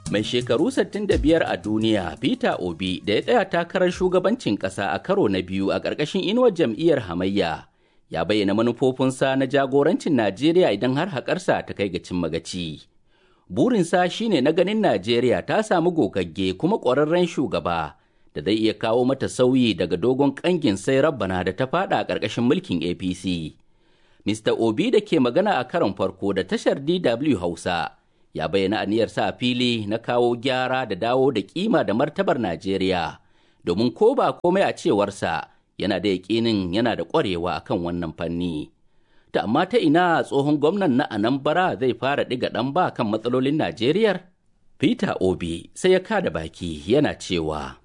mai shekaru 65 a duniya peter obi da ya tsaya takarar shugabancin ƙasa a karo na biyu a ƙarƙashin inuwar jam'iyyar hamayya ya bayyana manufofinsa na jagorancin najeriya idan har haƙarsa ta kai ga cin magaci burinsa shine na ganin najeriya ta samu gogagge kuma ƙwararren shugaba da zai iya kawo mata sauyi daga dogon ƙangin sai rabbana da ta fada a ƙarƙashin mulkin apc mr obi da ke magana a karon farko da tashar dw hausa ya bayyana aniyarsa a fili na kawo gyara da dawo da kima da martabar Najeriya domin ko ba komai a cewarsa yana da yaƙinin yana da ƙwarewa akan wannan fanni. Ta amma ta ina tsohon gwamnan na Anambra zai fara ɗiga ɗan ba kan matsalolin Najeriya? Peter Obi sai ya kada baki yana cewa.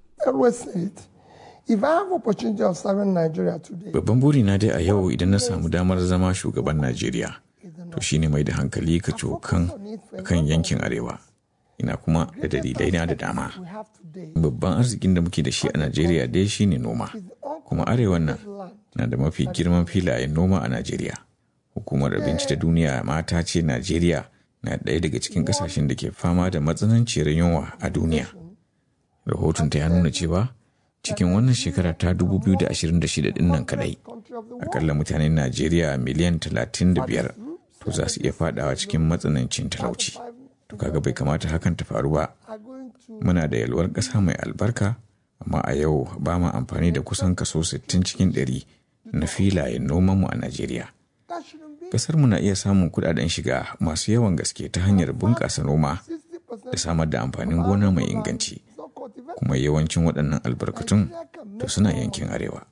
Babban burina dai a yau idan na samu damar zama shugaban Najeriya. to shine mai da hankali ka cokan kan yankin arewa ina kuma da dalilai na da dama babban arzikin da muke da shi a najeriya dai shine noma kuma arewan nan na da mafi girman filayen noma a najeriya hukumar abinci ta duniya mata ce najeriya na ɗaya daga cikin ƙasashen da ke fama da matsananciyar yunwa a duniya rahoton ta ya nuna cewa cikin wannan shekara ta 2026 din nan kadai akalla mutanen najeriya miliyan 35 to za su iya fadawa cikin matsanancin talauci to kaga bai kamata hakan ta faru ba muna da yalwar ƙasa mai albarka amma a yau ba ma amfani da kusan kaso 60 cikin 100 na filayen nomanmu a najeriya ƙasar mu na iya samun kudaden shiga masu yawan gaske ta hanyar bunƙasa noma da samar da amfanin gona mai inganci kuma yawancin waɗannan albarkatun to suna yankin arewa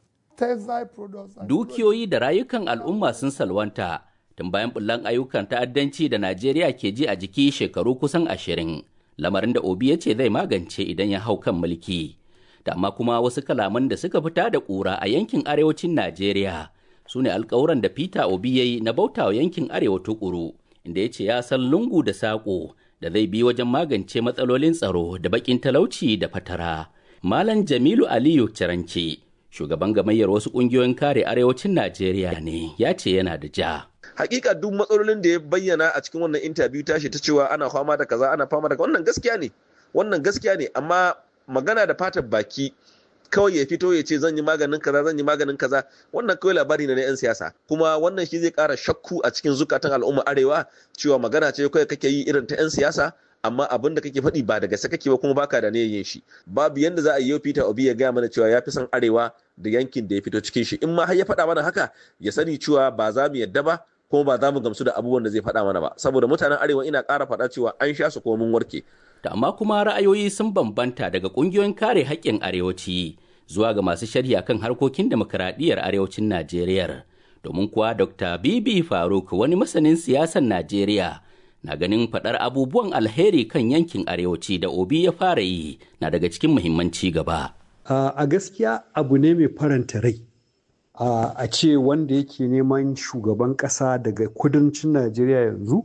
dukiyoyi da rayukan al'umma sun salwanta tun bayan bullan ayyukan ta'addanci da Najeriya ke ji a jiki shekaru kusan ashirin, lamarin da Obi ya ce zai magance idan ya hau kan mulki. Da amma kuma wasu kalaman da suka fita da ƙura a yankin arewacin Najeriya su ne alkawuran da Peter Obi ya yi na bautawa yankin arewa tukuru, inda ya ce ya san lungu da saƙo da zai bi wajen magance matsalolin tsaro da baƙin talauci da fatara. Malam Jamilu Aliyu Ciranci, shugaban gamayyar wasu ƙungiyoyin kare arewacin Najeriya ne, ya ce yana da ja. hakika duk matsalolin da ya bayyana a cikin wannan interview tashi ta cewa ana fama da kaza ana fama da wannan gaskiya ne wannan gaskiya ne amma magana da fatar baki kawai ya fito ya ce zan yi maganin kaza zan yi maganin kaza wannan kawai labari ne na yan siyasa kuma wannan shi zai kara shakku a cikin zukatan al'umma arewa cewa magana ce kawai kake yi irin ta yan siyasa amma abin da kake faɗi ba da gaske kake ba kuma baka da niyyar yin shi babu yanda za a yi Peter Obi ya gaya mana cewa ya fi son arewa da yankin da ya fito cikin shi in ma har ya faɗa mana haka ya sani cewa ba za mu yadda ba kuma ba za mu gamsu da abubuwan da zai faɗa mana ba saboda mutanen arewa ina ƙara faɗa cewa an sha su kuma mun warke da amma kuma ra'ayoyi sun bambanta daga ƙungiyoyin kare haƙƙin arewaci zuwa ga masu sharhi akan harkokin demokuraɗiyyar arewacin najeriya domin kuwa dr bibi faruk wani masanin siyasar najeriya na ganin faɗar abubuwan alheri kan yankin arewaci da obi ya fara yi na daga cikin muhimmanci gaba a gaskiya abu ne mai faranta rai Uh, a ce wanda yake neman shugaban ƙasa daga kudancin najeriya yanzu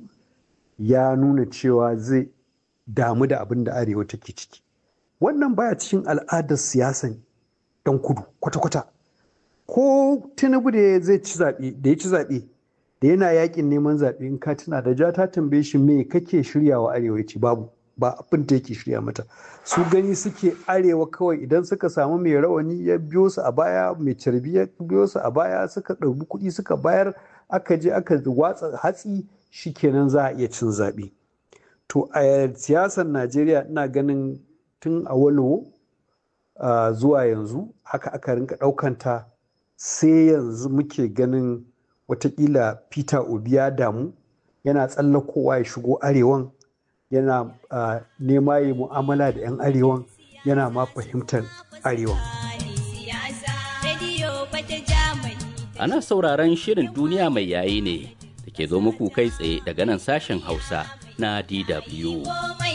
ya nuna cewa zai damu da abin da arewa take ciki wannan baya cikin al'adar siyasan yan kudu kwata-kwata ko tinubu da zai ci zaɓe da ya ci zaɓe da yana yakin neman zaɓe in ka tuna da ja ta tambaye shi me kake shiryawa arewa ya ce babu ba abin da yake shirya mata su gani suke arewa kawai idan suka samu mai rawani ya biyo su a baya mai carbi ya biyo su a baya suka ɗauki kuɗi suka bayar aka je aka watsa hatsi shikenan za a iya cin zaɓe to a siyasar najeriya ina ganin tun a walowo zuwa yanzu haka aka rinka ɗaukanta sai yanzu muke ganin watakila peter obi ya damu yana tsallakowa ya shigo arewan yana uh, nema yi mu'amala da 'yan arewan yana ma fahimtar arewan. Ana sauraron shirin duniya mai yayi ne da ke zo muku kai tsaye daga nan sashen Hausa na DW.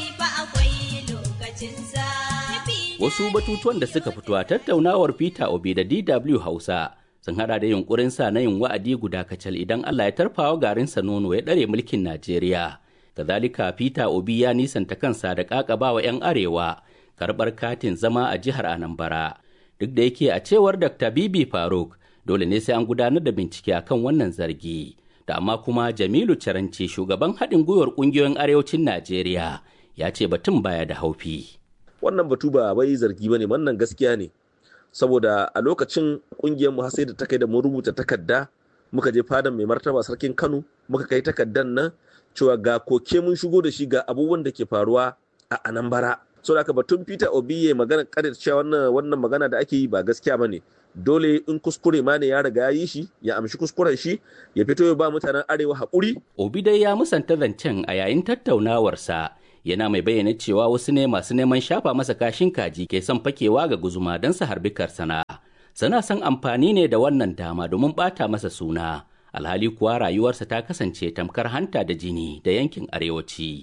Wasu batutuwan da suka fito a tattaunawar Peter Obi da DW Hausa sun hada da yunkurinsa na yin wa'adi guda kacal idan Allah ya tarfawa garinsa nono ya ɗare mulkin Najeriya. kazalika peter obi ya nisanta kansa da ƙaƙabawa 'yan arewa karɓar katin zama a jihar anambra duk da yake a cewar dr bibi faruk dole ne sai an gudanar da bincike akan wannan zargi da amma kuma jamilu caranci shugaban haɗin gwiwar ƙungiyoyin arewacin najeriya ya ce batun baya da haufi. Wannan batu ba wai zargi ba ne, wannan gaskiya ne. Saboda a lokacin ƙungiyar mu sai da ta kai da mun rubuta takarda muka je fadan mai martaba sarkin Kano muka kai takardar nan cewa ga koke mun shigo da shi ga abubuwan da ke faruwa a Anambra. So da batun Peter Obi ya magana kadir cewa wannan wannan magana da ake yi ba gaskiya ba ne. Dole in kuskure ma ne ya riga ya yi shi ya amshi kuskuren shi ya fito ya ba mutanen arewa haƙuri. Obi dai ya musanta zancen a yayin tattaunawarsa yana mai bayyana cewa wasu ne masu neman shafa masa kashin kaji ke son fakewa ga guzuma don su harbi karsana. Sana son amfani ne da wannan dama domin ɓata masa suna. Alhali kuwa rayuwarsa ta kasance tamkar hanta da jini da yankin arewaci.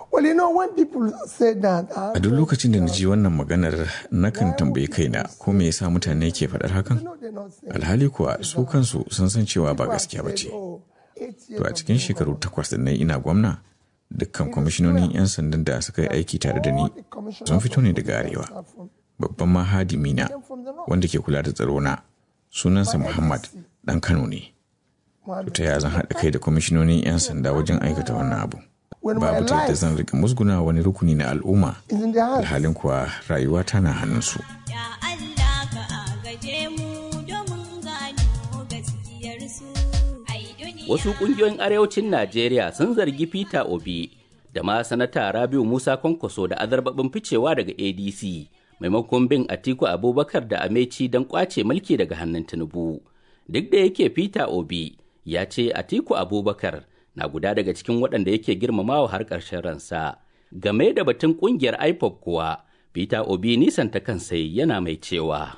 A duk lokacin da na ji wannan maganar nakan tambayi kaina ko me yasa mutane ke faɗar hakan? Alhali kuwa su kansu sun san cewa ba gaskiya ba ce. To a cikin shekaru takwas da na ina gwamna, dukkan kwamishinonin 'yan sandan da suka yi aiki tare da ni sun fito ne daga arewa. Babban mahadimi na wanda ke kula da tsaro na sunansa Muhammad ɗan Kano ne. To ta zan haɗa kai da kwamishinonin 'yan sanda wajen aikata wannan abu. babu ta yadda zan rika musguna wani rukuni na al'umma alhalin kuwa rayuwa tana hannunsu. Wasu ƙungiyoyin arewacin Najeriya sun zargi Peter Obi da ma sanata Rabiu Musa Kwankwaso da azarbabin ficewa daga ADC maimakon bin Atiku Abubakar da Ameci don kwace mulki daga hannun Tinubu. Duk da yake Peter Obi ya ce Atiku Abubakar na guda daga cikin waɗanda yake girmamawa har ƙarshen ransa. Game da batun ƙungiyar IPOP kuwa, Peter Obi nisanta kansa yana mai cewa.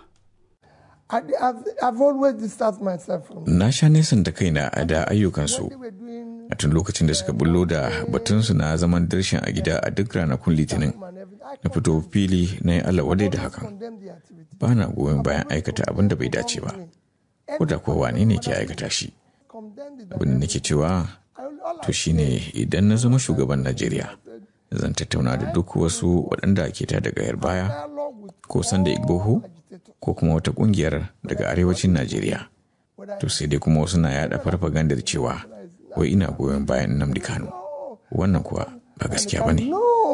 Na sha nesan da kaina a da ayyukansu a tun lokacin da suka bullo da batunsu na zaman darshin a gida a duk ranakun litinin na fito fili na yi Allah wadai da hakan. Ba na goyon bayan aikata abin da bai dace ba, ko da kuwa wane ne ke aikata shi. Abin da nake cewa to shine idan na zama shugaban Najeriya zan tattauna da duk wasu waɗanda ke ta daga yar baya ko sanda igboho ko kuma wata ƙungiyar daga arewacin Najeriya. To sai dai kuma wasu na yaɗa farfagandar cewa wai ina goyon bayan Nnamdi Kanu. Wannan kuwa ba gaskiya ba ne.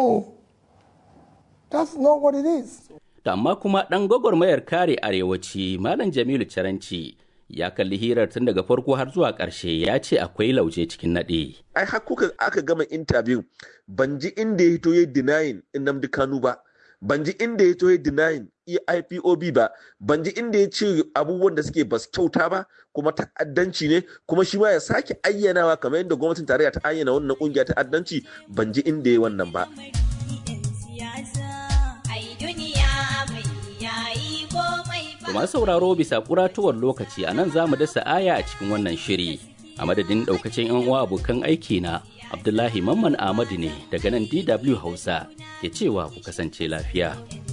To amma kuma ɗan gwagwarmayar kare arewaci Malam Jamilu Caranci ya kalli hirar tun daga farko har zuwa ƙarshe ya ce akwai lauje cikin naɗe. Ai har kuka aka gama intabiyun ban ji inda ya hito ya denying Nnamdi Kanu ba. Ban ji inda ya hito ya denying IPOB ba. Ban ji inda ya ce abubuwan da suke basu kyauta ba kuma ta'addanci ne kuma shi ma ya sake ayyanawa kamar yadda gwamnatin tarayya ta ayyana wannan kungiya ta'addanci ban ji inda ya wannan ba. To masu sauraro bisa kuratuwar lokaci a nan za mu dasa aya a cikin wannan shiri. A madadin daukacin 'yan uwa abokan aiki na Abdullahi Mamman Ahmadu ne daga nan DW Hausa ke cewa ku kasance lafiya.